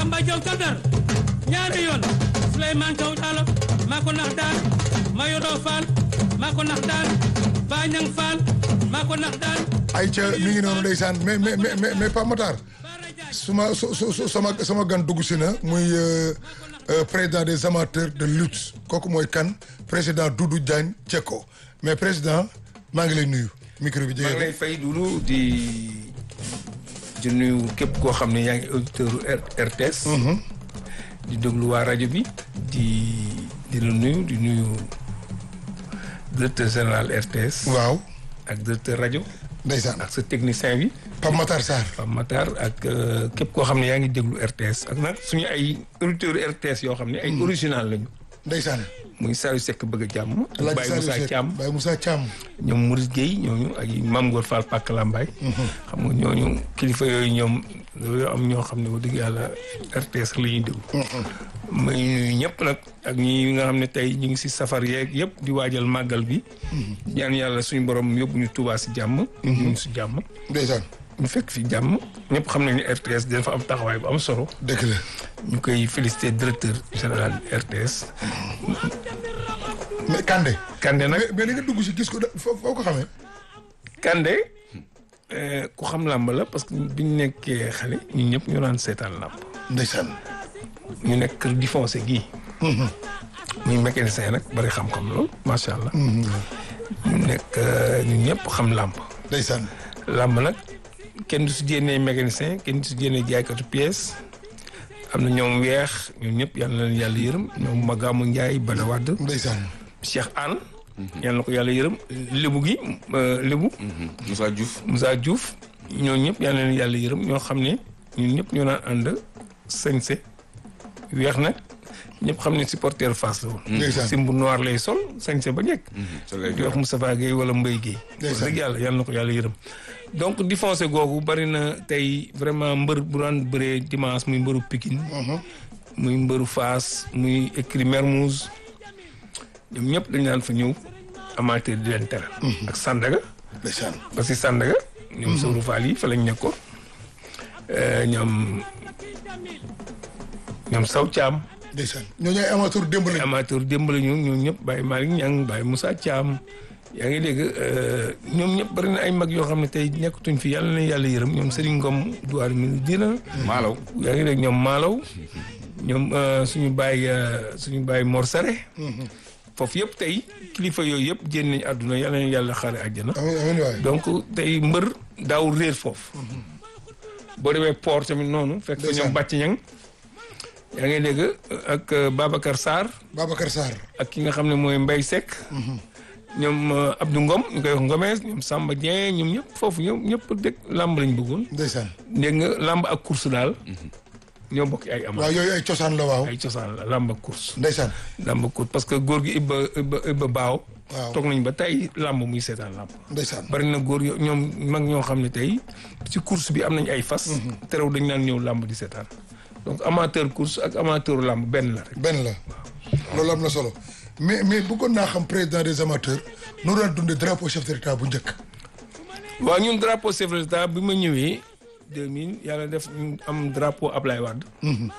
Samba Diaw ca Ndar ñaari yoon Souleymane Thiaw Diallo maa ko nax daan Mayodo Fall maa ko nax daan Bañang Fall maa ko nax daan ay ca mi ngi noonu ndeysaan mais mais mais mais Pape Matar suma su su su sama sama gan dugg si na muy président des amateurs de lutte kooku mooy kan président Doudou Diagne Diecko mais président maa ngi lay nuyu micro bi maa ngi jege lay fay Doudou di di nuyu képp koo xam ne yaa ngi auditeur RTS. di déglu waa rajo bi di di la nuyu di nuyu directeur général RTS. waaw ak directeur rajo. ndeysaan ak sa technicien bi. Pape Matar Sarr Pape Matar ak képp koo xam ne yaa ngi déglu RTS ak nag suñu ay auditeurs RTS yoo xam ne ay original lañu. ndeysaan muy Saliou Seck bëgg a jàmm. Alaaji Baye Saliou Moussa Seck Thiam Baye Moussa Thiam ñoom Maurice Guèye ñooñu ak Mame Gor Fall Pàkk Lambaay. xam nga ñooñu kilifa yooyu ñoom dañoo am ñoo xam ne wax dëgg yàlla RTS la ñuy déglu. may nuyu ñëpp nag ak ñi nga xam ne tey ñu ngi si safar yeeg yëpp di waajal màggal bi. ñaan yàlla suñu borom yóbbu ñu Tuubaa si jàmm. ñu ngi si jàmm. ndeysaan ñu fekk fi jàmm ñëpp xam nañu ne RTS dafa am taxawaay bu am solo. dëgg la ñu koy félicité directeur général RTS. mais Kandé Kande nag mais mais li nga dugg si gis ko da foo foo ko xamee Kande ku xam làmb la parce que biñ nekkee xale ñun ñëpp ñu naan seetaan làmb ndeysaan ñu nekk kër di foncé gii muy mécanicien nag bari xam-xam lool macha allah ñu nekk ñun ñëpp xam làmb ndeysaan làmb nag kenn du si génnee mécanicien kenn du si génnee jaaykatu pièce am na ñoom weex ñun ñëpp yal na leen yàlla yërëm ñoom Magamu Ndiaye Bada Wade ndeysaan Cheikh Anne yal na ko yàlla yërëm lébu gi lébu Moussa Diouf Moussa Diouf ñoo ñëpp yal na leen yàlla yërëm ñoo xam ne ñun ñëpp ñoo naan ànd sañse weex nag ñëpp xam ne supporter Fass la woon ndeysaan simbu noir lay sol sañse ba njëkk sa lay di wax Moustapha Gueye wala Mbaye Gueye wax Ndeysaan. dëgg yàlla yal na ko yàlla yërëm donc di foncé googu bari na tey vraiment mbër bu daan bëree dimanche muy mbëru Pikine muy mbëru Fass muy écrit Mermoz ñoom ñëpp dañ daan fa ñëw amateur di leen teral ak Sandaga ndeysaan parce que Sandaga ñoom Sowru Fall yi fa lañ nekkoon Euh, ñoom ñoom Saw Thiam ndeysaan ñooñu ay amateur démb lañ amateur démb la ñu ñoom ñëpp Baye Malick Niang Baye Moussa Thiam yaa ngi dégg euh, ñoom ñëpp bari na ay mag yoo xam ne tey nekkatuñ fi yàlla na yàlla yërëm ñoom Serigne Ngom Douar mi dina Malaw yaa ngi dégg ñoom Malaw ñoom euh, suñu baay euh, suñu baay Mor Sare foofu yëpp tey kilifa yooyu yëpp génn nañ àdduna yàlla na yàlla xaare àjjana amiin amiin waay donc tey mbër daaw réer foofu boo demee port tamit noonu fekk fa Ndeysaan. ñoom bàcc ñang yaa ngi dégg ak euh, Babacar Sarr Babacar Sarr ak ki nga xam ne mooy Mbaye Seck ñoom euh, Abdou Ngom ñu koy wax Ngomes ñoom Samba Dieng ñoom ñëpp foofu ñoom ñëpp dëkk làmb lañ bëggoon ndeysaan dégg nga làmb ak course daal ñoo bokk ay ama waaw yooyu ay cosaan la waaw ay cosaan la làmb ak course ndeysaan làmb ak course parce que góor gi Ibba Ibba Ibba Baaw Waaw. toog nañ ba tey làmb muy seetaan làmb ndeysaan bari na góor yo ñoom mag ñoo xam ne tey ci course bi am nañ ay fas terew dañ naan ñëw làmb di seetaan donc amateur course ak amateur làmb benn la rek benn la loolu am na solo mais mais bëggoon naa xam président des amateurs noo daan dundee drapeau chef de l'état bu njëkk waaw ñun drapeau chef de l'État bi ma ñëwee 2000 yàlla def ñu am drapeau Ablaye Wade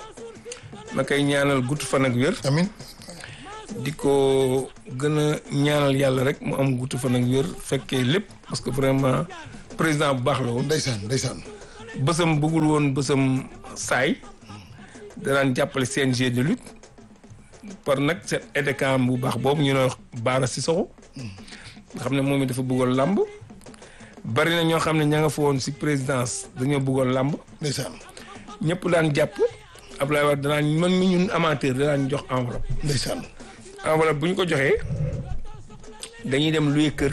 ma koy ñaanal gudd fan ak wér amin di ko gën a ñaanal yàlla rek mu am gudd fan ak wér fekkee lépp parce que vraiment président bu baax la woon ndeysaan ndeysaan bësam bëggul woon bësam saay danaan jàppale CNG de lutte par nag seen édecam bu baax boobu ñu ne wax Baara Sissoko nga xam ne moom it dafa bëggoon làmb bari na ñoo xam ne ña nga fa woon si présidence dañoo bëggoon làmb ndeysaan ñëpp daan jàpp Ablaye Wade danaan man mi ñun amateur danaan jox enveloppe ndeysaan enveloppe bu ñu ko joxee dañuy dem luy kër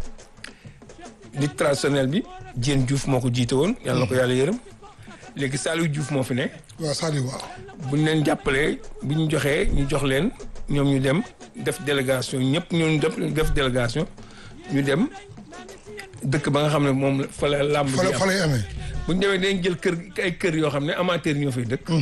di traditionnel bi Diène Diouf moo ko jiite woon yàlla na ko yàlla yërëm léegi Saliou Diouf moo fi ne waaw Saliou waaw bu ñu leen jàppalee bu ñu joxee ñu jox leen ñoom ñu dem def délégation ñëpp ñun def def délégation ñu dem dëkk ba nga xam ne moom la- fa la làmb fa bi la fa am lay amee bu ñu demee dinañ jël kër ay kër yoo xam ne amateur ñoo fay dëkk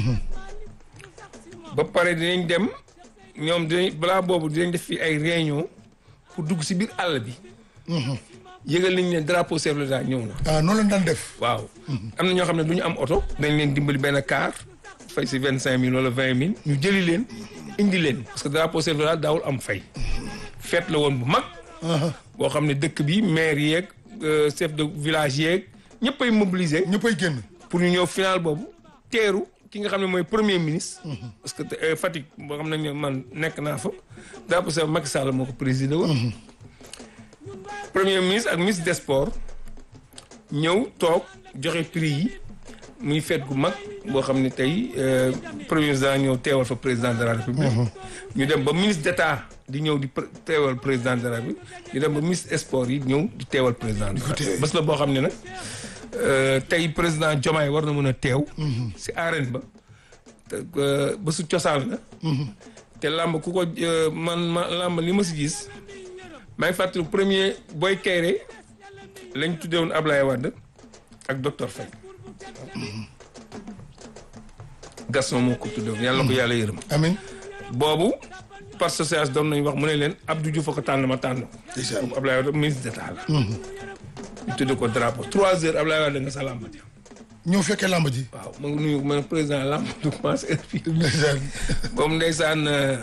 ba pare dinañ dem ñoom dinañ balaa boobu dinañ def fi ay réunion pour dugg si biir àll bi yëgal nañ ne drapeau chef de l'État ñëw na ah noonu lañ daan def waaw am na ñoo xam ne du ñu am oto dañ leen dimbali benn car fay si vingt cinq mille wala vingt mille ñu jëli leen indi leen parce que drapeau chef de l'État daawul am fay fête la woon bu mag boo xam ne dëkk bi maire yeeg euh, chef de village yeeg ñëpp ay mobiliser ñëppay génn pour ñu ñëw final boobu teeru ki nga xam ne mooy premier ministre. parce que euh, Fatick boo xam ne man nekk naa fa. drapeau chef Macky Sall moo ko présidé woon. premier ministre ak ministre des sports ñëw toog joxe prix yi muy fête gu mag boo xam ne tey euh, premier ministre ñëw teewal fa président de la république. ñu dem ba ministre d'état di ñëw di pr- teewal président de la république ñu dem ba ministre des sports yi ñëw di teewal président de la république. bés la boo xam ne nag. Euh, tey président Diomaye war na mën a teew. si arène ba te euh, bésu cosaan la. te làmb ku ko euh, man ma làmb li ma si gis maa ngi fàttali premier Boy Kayre lañ tuddee woon Ablaye Wade ak docteur Faye. Gaston moo ko tuddee woon yàlla na ko yàlla yërëm. amin boobu par association doon nañu wax mu ne leen Abdou Diouf a ko tànn ma tànn ko. Ndeysaan. boobu Ablaye Wade ministre d'état la. ñu tuddee ko drapeau trois heures Ablaye Wade nga sa làmb ja ñëw fekkee làmb ji waaw ma ngi nuyu ma ne président làmb du commencé heure bi ndeysaan boobu ndeysaan euh,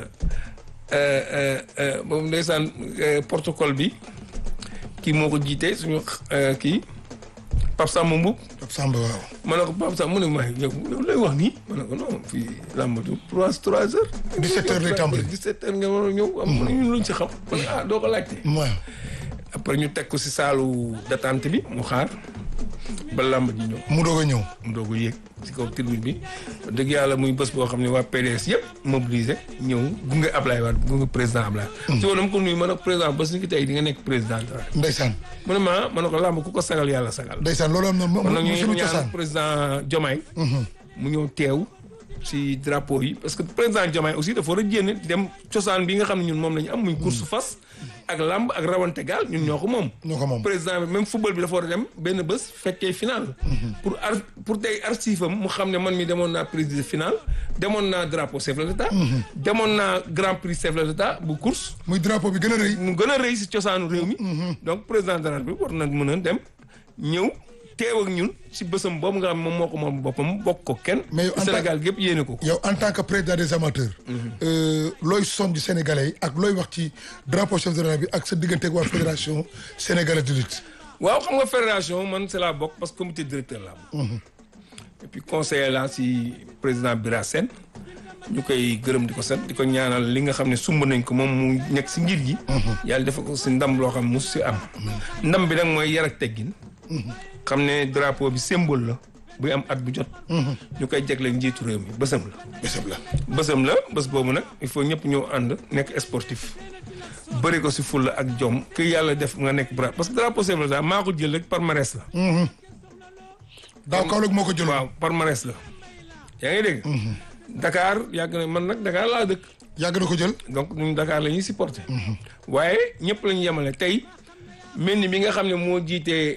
euh, euh, boobu ndeysaan euh, protocole bi kii moo ko jiite suñu euh, kii Pape Samba Mboup Pape Samba waaw ma ne ko Pape Samba mu ne ma yow yow lay wax nii ma ne ko non fii làmb du trois trois heures 17 heures lay tàmbali. 17 heures nga war a ñëw am mu ne ñun luñ ci xam ma ne ah doo ko laajte waaw après ñu teg ko si saalu d'attente bi mu xaar ba làmb ji ñëw mu doog a ñëw mu doog a yéeg ci kaw tribune bi wax dëgg yàlla muy bés boo xam ne waa PDS yëpp mobilisé ñëw gunge Ablaye Wade gunge président Ablaye. ci woon dama ko nuyu ma ne ko président bés ni ki tey di nga nekk président dara. ndeysaan mu ne ma ma ne ko làmb ku ko sagal yàlla sagal. ndeysaan loolu am na mo- kon nag mo- ñu suñu ngi cosaan ñaan président Diomaye. mu ñëw teew ci drapeau yi parce que président Diomaye aussi dafa war a génn dem cosaan bi nga xam ne ñun moom la ñu am muy course fas ak làmb ak rawante gaal ñun ñoo ko moom. ñoo ko moom président bi même football bi dafa war a dem benn bés fekkee final. pour ar pour tey archive am mu xam ne man mi demoon naa président final demoon naa drapeau chef de l'État. demoon naa grand prix chef de l'État bu course. muy drapeau bi gën a rëy mu gën a rëy si cosaanu réew mi. donc président de la République war na mën a dem ñëw teew ak ñun si bésam boobu nga xam moom moo ko moom boppam bokk ko kenn. Mais yow en tant- Sénégal gépp yéene ko. yow en tant que président des amateurs euh, looy sonj sénégalais yi ak looy wax ci drapeau chef de l'État bi ak sa diggante ak waa fédération sénégalaise de lutte waaw xam nga fédération man c'est la bokk parce que comité directeur laa bokk. et puis conseiller laa si président Bira Sène ñu koy gërëm di ko sant di ko ñaanal li nga xam ne sumb nañ ko moom mu nekk si ngir gi. yàlla dafa ko si ndam loo xam ne mosu si am. ndam bi nag mooy yar ak teggin. xam ne drapeau bi symbole la buy am at bu jot. ñu koy jagleel njiitu réew mi bësam la. bésab la bësam la bés boobu nag il faut ñëpp ñëw ànd nekk sportif bëri ko si fulla ak jom que yàlla def nga nekk bra parce que drapeau chef de l'État maa ko jël rek palmarès la. daaw Kaolack moo ko jëloon waaw palmarès la. yaa ngi dégg. Dakar yàgg na man nag Dakar laa dëkk. yàgg na ko jël donc ñun Dakar la ñuy supporter. waaye ñëpp la ñu yemale tey mel ni bi nga xam ne moo jiitee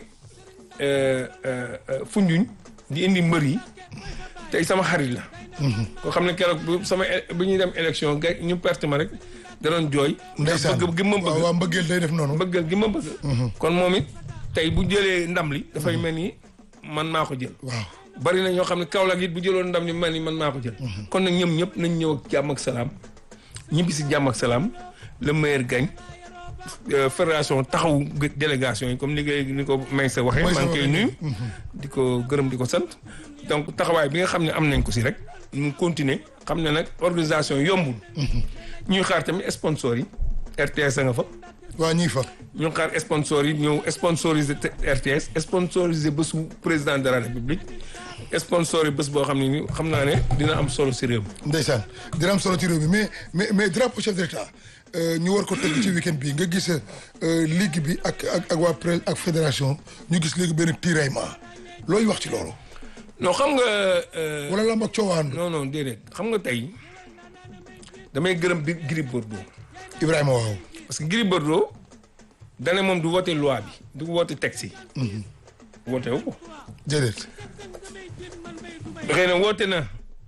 Foundiougne di indi mbër yi tey sama xarit la. koo xam ne keroog bu sama é- bu ñuy dem élection ga ñu perte ma rek da doon jooy. ndeysaan bëgg gi ma waaw bëgg waaw mbëggeel day def noonu bëggal gi ma bëgg. kon moom it tey bu jëlee ndam li. dafay mel ni man maa ko jël. waaw bari na ñoo xam ne Kaolack it bu jëloon ndam li mel ni man maa ko jël. kon nag ñoom ñëpp nañ ñëw ak jàmm ak salaam ñibbi si jàmm ak salaam le meilleur gagne Euh, fédération taxaw gë- délégation yi comme ni ngay ni ko may sa waxee. Maysa maa ngi koy waxee. nuyu. di ko gërëm di ko sant. donc taxawaay bi nga xam ne am nañ ko si rek ñu continuer xam ne nag organisation yombul. ñuy xaar tamit sponsors yi RTS a nga fa. waa ñii fa ñu ngi xaar sponsors yi ñëw sponsoriser te- RTS sponsoriser bésu président de la république sponsor yi bés boo xam ne ni xam naa ne dina am solo si réew mi. ndeysaan dina am solo ci réew mi mais mais mais drapeau chef de l'État euh, ñu war ko tëgg ci week-end bi nga gis euh, ligue bi ak ak ak waa pré ak fédération ñu gis léegi benn tiraillement looy wax ci loolu non xam nga. euh, wala lamb ak coowaan non non déedéet xam nga tey damay gërëm bi Gris Bordeaux Ibrahima waaw parce que Gris Bordeaux dane moom du woote loi bi du woote texte yi. woote wu ko. déedéet xëy na woote na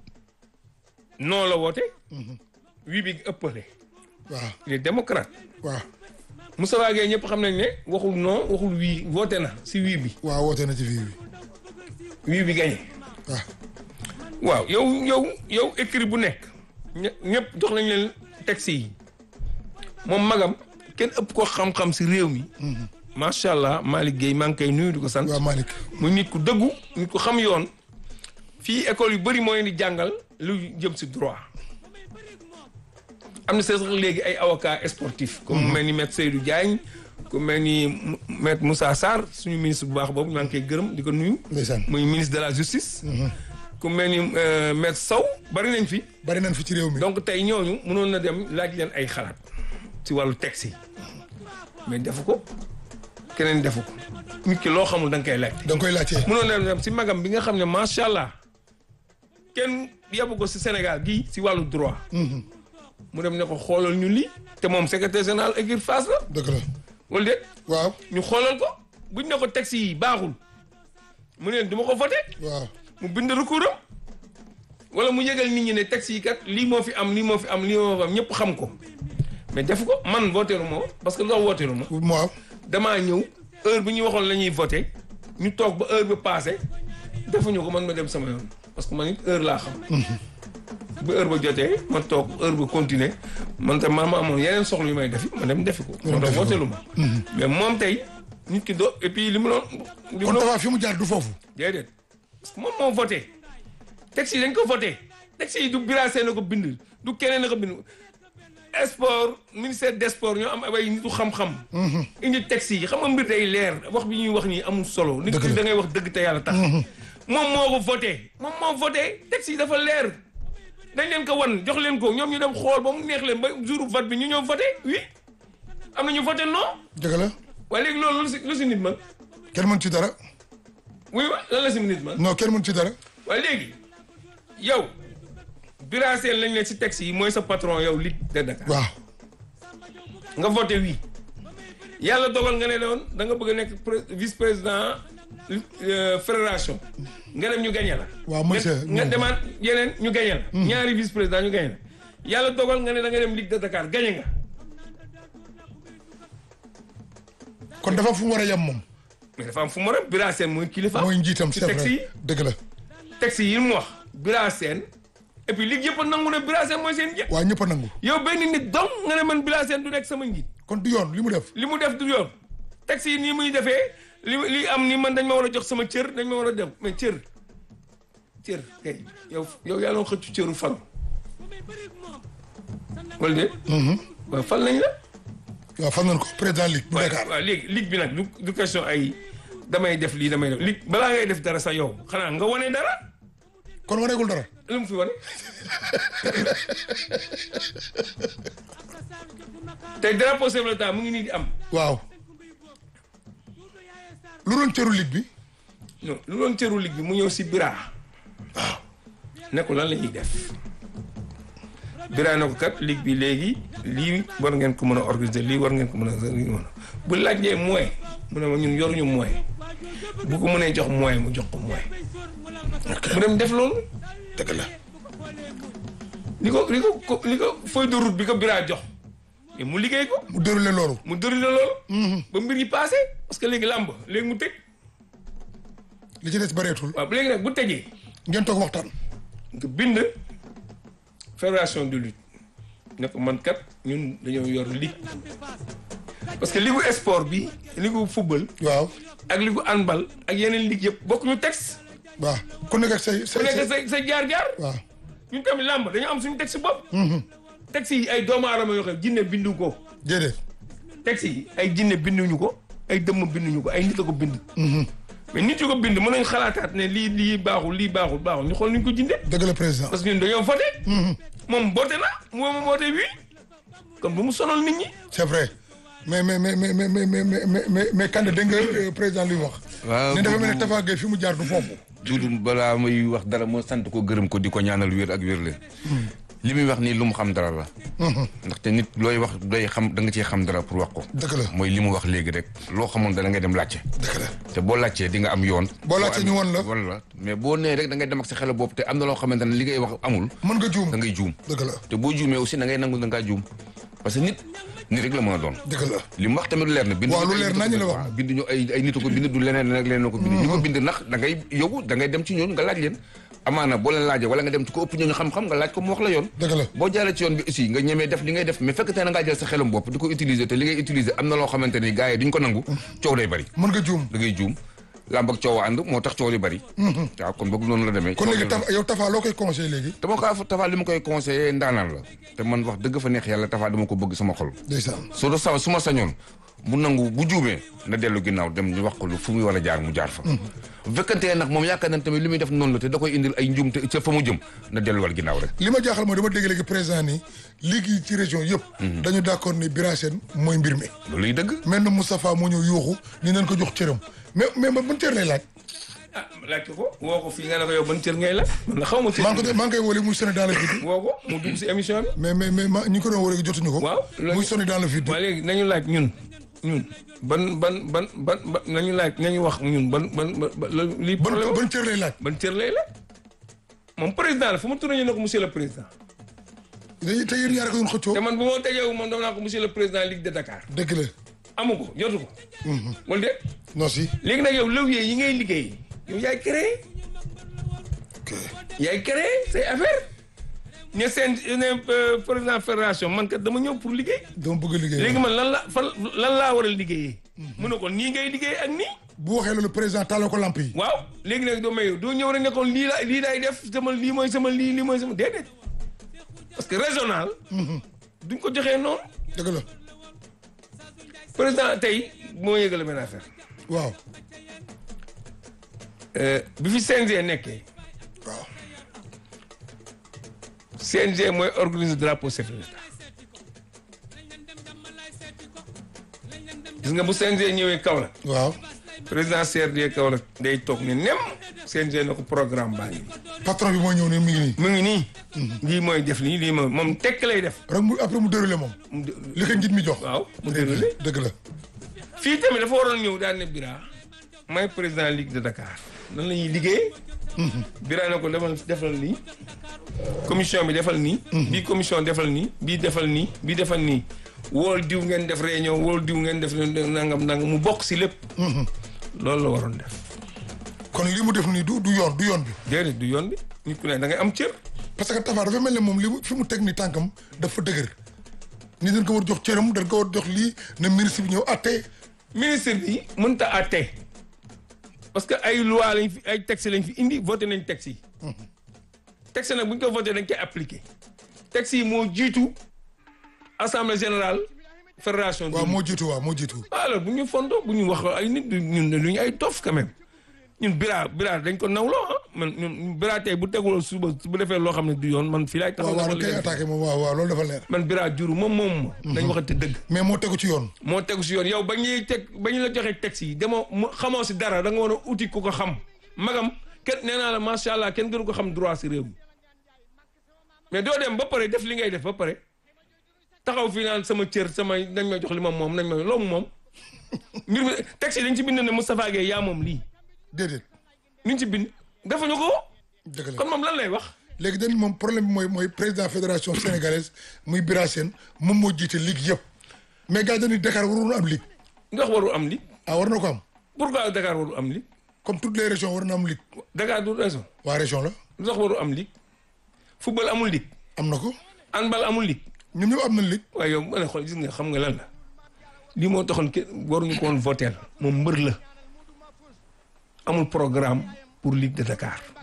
non la woote. wii bi ëppale. waaw il est démocrate. waaw Moustapha Gueye ñëpp xam nañ ne waxul non waxul wii woote na si wii bi waaw woote na ci fii bi wii bi gagné waaw waaw yow yow yow écrit bu nekk ñë- ñëpp jox nañ leen texte yi moom magam kenn ëpp ko xam-xam si réew mi macha allah Malick Guèye maa ngi koy nuyu di ko sant waaw Malick muy nit ku dëggu nit ku xam yoon fii école yu bëri moo leen di jàngal lu jëm si droit am na sax léegi ay avocat sportif comme mu mel ni maître Seydou Diagne ku mel ni mu- maître Moussa Sarr suñu ministre bu baax boobu maa ngi koy gërëm di ko nuyu ndeysaan muy ministre de la justice ku mel ni euh, maître Sow bari nañ fi bari nañ fi ci réew mi donc tey ñooñu mënoon na dem laaj leen ay xalaat ci wàllu texte yi mais defu ko keneen defu ko nit ki loo xamul da nga koy laaj da nga koy laajte mënoon na dem si magam bi nga xam ne macha allah kenn yabu ko si Sénégal gii si wàllu droit. mu dem ne ko xoolal ñu lii. te moom secrétaire général écurie Fass la dëgg la wala déet waaw ñu xoolal ko buñ ne ko texte yi baaxul mu ne leen du ma ko voté waaw mu bind recours am wala mu yëgal nit ñi ne texte yi kat lii moo fi am lii moo fi am lii moo fi am ñëpp xam ko mais def ko man voté lu ma parce que loo voté lu ma waaw damaa ñëw heure bi ñu waxoon la ñuy voté ñu toog ba heure bi passé defuñu ko man ma dem sama yoon parce que man it heure laa xam. ba heure ba jotee ma toog heure ba continuer man tam maa ma amoon yeneen soxla yu may defi ma dem defi ko. moo tax voté lu ma. mais moom tey nit ki do et puis li mu doon. li mu kon doon Tapha fi mu jaar du foofu déedéet parce que moom moo voté texte yi dañ ko voté texte yi du birasee na ko bind du keneen na ko bind sport ministère des sports ñoo am ay nitu xam-xam indi texte yi xam nga mbir day leer wax bi ñuy wax nii amul solo nit ki Dëgg la. da ngay wax dëgg te yàlla tax moom moo ko voté moom moo voté texte yi dafa leer dañ leen ko wan jox leen ko ñoom ñu dem xool ba mu neex leen ba jour vote bi ñu ñëw voté oui am na ñu voté non dëgg la waaye léegi loolu lu si lu si nit man kenn mën ci dara oui wa lan la si nit man non kenn mën ci dara waaye léegi yow biraseel lañ leen si texte yi mooy sa patron yow Ligue de Dakar waaw nga voté oui yàlla dogal nga ne doon da nga bëgg a nekk pré- vice président euh, fédération nga dem ñu gañe la Waaw, monsieur, nga nga non. demaat yeneen ñu gañe la ñaari vice président ñu gañe la yàlla dogal nga ne da nga dem Ligue de Dakar gañe nga kon dafa fu mu war a yem moom mais dafa am fu mu war a biraseel mooy kilifa mooy njiitam ci c'est texte yi vrai dëgg la texte yi mu wax biraseen et puis Ligue yëpp a nangu ne biraseen mooy seen njiit waa ñëpp a nangu yow benn nit dong nga ne man biraseen du nekk sama njiit kon du yoon li mu def li mu def du yoon texte yi nii muy defee li li am ni man dañ ma war a jox sama cër dañ ma war a def mais cër cër kay yow yow yaa doon xëccu cëru fal wala déet waaw fal nañ la waaw fan nañ ko président ligue bu waaw Dakar waaw léegi ligue bi nag du du question ay damay def lii damay def ligue balaa ngay def dara sax yow xanaa nga wane dara kon waneegul dara lu mu fi wane tey drapeau chef de l'État mu ngi nii di am waaw lu doon cëru ligue bi non lu doon cëru ligue bi mu ñëw si bira waaw ne ko lan la ñuy def bira ne ko kat ligue bi léegi lii war ngeen ko mën a organiser lii war ngeen ko mën a lii mën a bu laajee moyen mu ne ma ñun yoruñu moyen bu ko mënee jox moyen mu jox ko moyen mu dem def loolu dëgg la li ko li ko ko li ko feuille de route bi ko bira jox mais mu liggéey ko mu déroulé loolu mu déroulé loolu ba mbir yi passé parce que léegi làmb léegi mu tëj li ci des bareetul waaw léegi nag bu tëjee ngeen toog waxtaan nga bind fédération de lutte ne ko man kat ñun dañoo yor ligue parce que ligu sport bi ligu football waaw ak ligu handball ak yeneen ligue yëpp bokk ñu texte waaw ku nekk ak say ku say nekk say sa sa jaar-jaar waaw ñun tamit làmb dañoo am suñu texte bopp texte yi ay doomu aadama yoo xam jinne bindu ko déedéet texte yi ay jinne binduñu ko ay dëmm binduñu ko ay nit a ko bind mais nit yu ko bind mën nañ xalaataat ne lii lii baaxul lii baaxul baaxul ñu xool nuñ ko jinde dëgg la président parce que ñun dañoo voté moom voté na moom voté oui kon bu mu sonal nit ñi c'est vrai mais mais mais mais mais mais mais mais mais mais Kande dégg nga euh, président li mu wax. waaw ne dafa mel ne bu- Tafa Gueye fi mu jaar du foofu. Duudu balaa may wax dara moo sant ko gërëm ko di ko ñaanal wér ak wér leen li muy wax nii lu mu xam dara la ndaxte nit looy wax doy xam da nga ciy xam dara pour wax ko dëgg la mooy li mu wax léegi rek loo xamoon dana ngay dem laajte dëgg la te boo laajtee di nga am yoon Boo laajtee ñu won la. won la mais boo nee rek da ngay dem ak sa xel bopp te am na loo xamante ne li ngay wax amul mën nga juum da ngay juum dëgg la te boo juumee aussi da ngay nangu da ngaa juum parce que nit nit rek la mën a doon dëgg la li mu wax tamit leer na bind Waaw, lu ay leer nit a ko nañu la bind. wax. waaw, bind ñu ay ay nit a ko bind du leneen rek leneen a ko bind ñu ko bind nax da ngay yow da ngay dem ci ñooñu nga laaj leen amaana boo leen laajee wala nga dem ci ko ëpp ñooñu xam-xam nga laaj ko mu wax la yoon dëgg la boo jaaree ci yoon bi aussi nga ñemee def li ngay def mais fekk te na ngaa jël sa xelum bopp di ko utiliser te li ngay utiliser am na loo xamante ni gars yi duñ ko nangu coow day bari mën nga juum da ngay juum làmb ak coow ànd moo tax coow li bari waaw kon boog noonu la demee kon coow léegi li Tafa yow Tafa loo koy conseillé léegi dama ko Tafa li ma koy conseillé ndaanaan la te man wax dëgg fa neex yàlla Tafa dama ko bëgg sama xol ndeysaan su da sa su ma sañoon mu nangu bu juumee na dellu ginnaaw dem ñu wax ko lu fu muy war a jaar mu jaar fa bu fekkantee nag moom yaakaar nañ tamit li muy def noonu la te da koy indil ay njuum te ca fa mu jëm na delluwaat ginnaaw rek li ma jaaxal mooy dama dégg léegi président ni ligue yi ci région yëpp dañu d'accord ni Bira Sène mooy mbir mi looluy dëgg mel na Moustapha moo ñëw yuuxu ni nañ ko jox cëram mais mais man ban cër lay laaj ah laaj ko woo ko fii nga ne ko yow ban cër ngay la man la xaw ma cër maa ngi ko maa ngi koy wóole muy sonné dans le vide woo ko mu dugg si émission bi mais mais mais ma ñi ko doon wóole jotuñu ko waaw loolu- muy sonné dans le vide waa léegi nañu laaj ñun ñun ban ban ban ban ban nañu laaj nañu wax ñun ban ban ban lii ban problème ban cër lay laaj ban cër lay la moom président la fu mu tourné ñu ne ko monsieur le président dañuy te yéen ñaar ko doon xëccoo te man bu ma tegeewu moom dama naa ko monsieur le président Ligue de Dakar dëgg la amu ko jotu ko wala déet non si léegi nag yow levier yi ngay liggéey yow yaay créé ok yaay créé say affaire ne seen ne euh, président fédération man kat dama ñëw pour liggéey dama bëgg a liggéey léegi man lan la fan lan laa war a liggéeyee mu ne ko nii ngay liggéey ak nii bu waxee loolu président taaloo ko lamp yi waaw léegi nag doo may doo ñëw rek ne ko lii la lii laay def sama lii mooy sama lii lii mooy sama déedéet parce que régional duñ ko joxee noonu dëgg la président tey moo yëgale benn affaire waaw Euh, bi fi CNG nekkee waaw CNG mooy organiser drapeau chef de l'État gis nga bu CNG ñëwee Kaolack waaw président CRD Kaolack day toog ne nem CNG na ko programme baa ngi nii patron bi mooy ñëw ne mi ngi nii mu ngi nii lii mooy def lii lii mooy moom tekk lay def rek mu après mu déroulé moom mu dé- li ko njiit mi jox waaw mu déroulé dëgg la fii tamit dafa waroon ñëw daal ne Bira may président Ligue de Dakar nan la ñuy liggéey Bira ne ko defal defal nii commission bi defal nii bii commission defal nii bii defal nii bii defal nii wool diw ngeen def réunion wool diw ngeen def nangam nangam mu bokk si lépp loolu la waroon def kon li mu def nii du du yoon du yoon bi déedéet du yoon bi nit ku ne da ngay am cër parce que Tafa dafa mel ne moom li mu fi mu teg ni tànkam dafa dëgër ni dañ ko war jox cëram dañ ko war jox lii na ministre bi ñëw atte ministre bi mënta àtte parce que ay loi lañ fi ay texte lañ fi indi voté nañ texte yi texte nag bu ñu ko voté dañ koy appliqué texte yi moo jiitu assemblée générale fédération waaw moo jiitu waaw moo jiitu alors bu ñu fondo bu ñu wax ay nit du ñun lu ñu ay dof quand même ñun bira bira dañ ko nawloo ah man ñun bira tey bu teguloo suba bu defee loo xam ne du yoon man fii laay taxaw waaw waaw na dañ koy attaqué moom waaw waaw loolu dafa leer man bira juru moom moom ma dañ waxante dëgg mais moo tegu ci yoon moo tegu si yoon yow ba ñuy teg ba ñu la joxee texte yi demoo mu xamoo si dara da nga war a uti ku ko xam magam kenn nee naa la macha allah kenn gënu ko xam droit si réew mi mais doo dem ba pare def li ngay def ba pare taxaw fii naan sama cër sama nañ ma jox li ma moom nañ ma loomu moom mbir mi texte yi dañ ci bind ne Moustapha Gueye yaa moom lii déedéet ñu ci bind defuñu ko dëgg la kon moom lan lay wax léegi dañ moom problème bi mooy mooy président fédération sénégalaise muy Bira Sène moom moo jiite ligue yëpp mais gars yi dañuy Dakar waroon am ligue ndax waru am li ah war na ko am pourquoi Dakar waru am li comme toutes les régions war na am ligue Dakar du raison waa région la lu tax waru am li football amul li am na ko handball amul li ñoom ñëpp am na ligue waaye yow ma ne xool gis nga xam nga lan la lii moo taxoon ke waruñu ko woon voter moom mbër la amul programme pour Ligue de Dakar